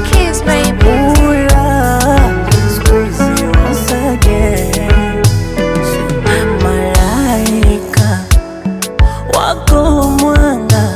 keys, baby. Ula, squeeze once again. Malaika wako mwanga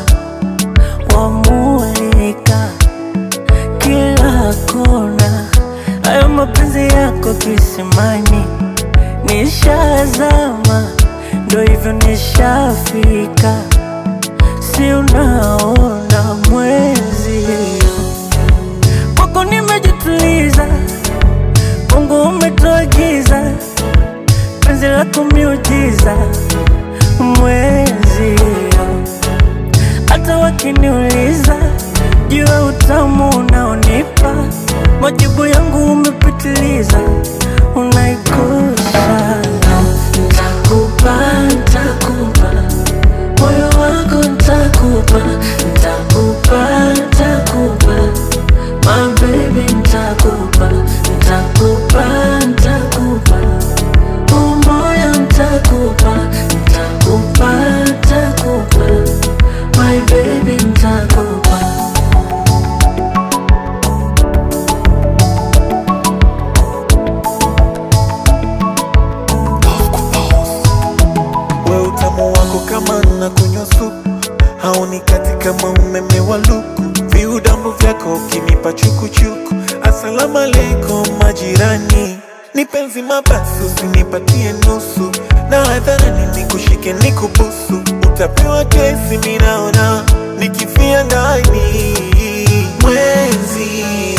wamulika kila kona, hayo mapenzi yako kisimani, nishazama, ndo hivyo nishafika, si unaona mwezi kwako nimejituliza, Mungu umetuagiza penzi lako miujiza, mwezi hata wakiniuliza juu ya utamu unaonipa, majibu yangu umepitiliza, unaikosa. Ntakupa, ntakupa moyo wako, ntakupa, ntakupa, ntakupa my baby, ntakupa, ntakupa, ntakupa umoya, ntakupa, ntakupa, ntakupa my baby, ntakupa we utamu wako kama na kunywa supu haunikati kama umeme wa luku viudambu vyako ukinipa chukuchuku asalamu alaikum majirani ni penzi mabasi usinipatie nusu na hadharani nikushike nikubusu utapewa kesi minaona nikifia ndani mwezi